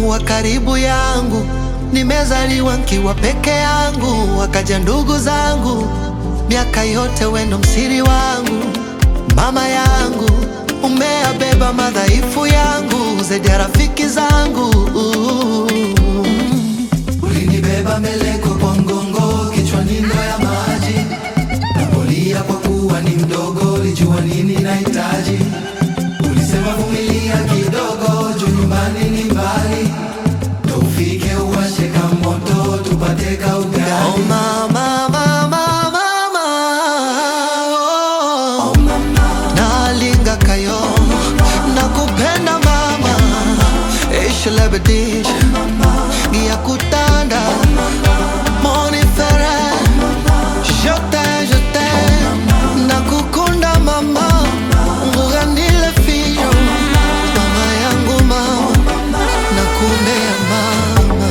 wa karibu yangu, nimezaliwa nkiwa peke yangu, wakaja ndugu zangu, miaka yote wendo msiri wangu, mama yangu, umeabeba madhaifu yangu zaidi ya rafiki zangu. Ulinibeba meleko kwa mgongo, kichwani ndoo ya maji. Napolia kwa kuwa ni mdogo, ulijua nini nahitaji. Ulisema vumilia kidogo, juu nyumbani ni mbali. Ndo ufike uwashe ka moto, tupate ka Oh, ugali. mama, mama, mama, oh. nalinga kayo nakupenda mama ishlebedish ngiyakutanda monifere jote jote nakukunda mama nguganile fiyo mama yangu mama nakumbea mama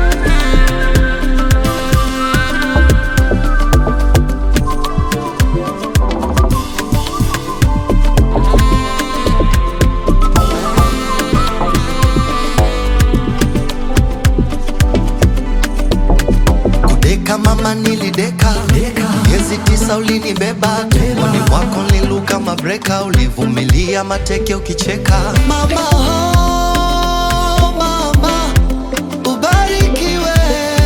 Kudeka mama nilideka miezi tisa ulinibeba tumboni mwako niluka mabreka ulivumilia mateke ukicheka mama oh, mama ubarikiwe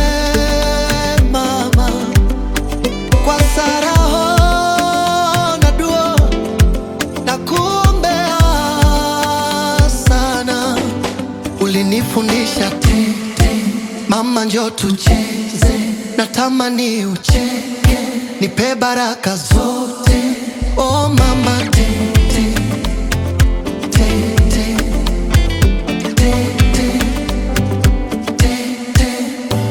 mama kwa saraho na duo na kuombea sana ulinifundisha tete mama njo tucheze natamani ucheke nipe baraka zote oh mama tete tete tete tete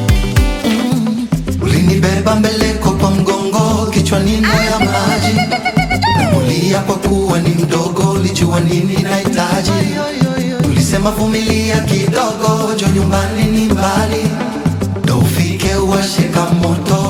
Ulinibeba mbeleko kwa mgongo, kichwani ndoo ya maji. Nakulia kwa kuwa ni mdogo, ulijua nini nahitaji. Ulisema vumilia kidogo, jo nyumbani ni mbali. Ndo ufike uwashe ka moto,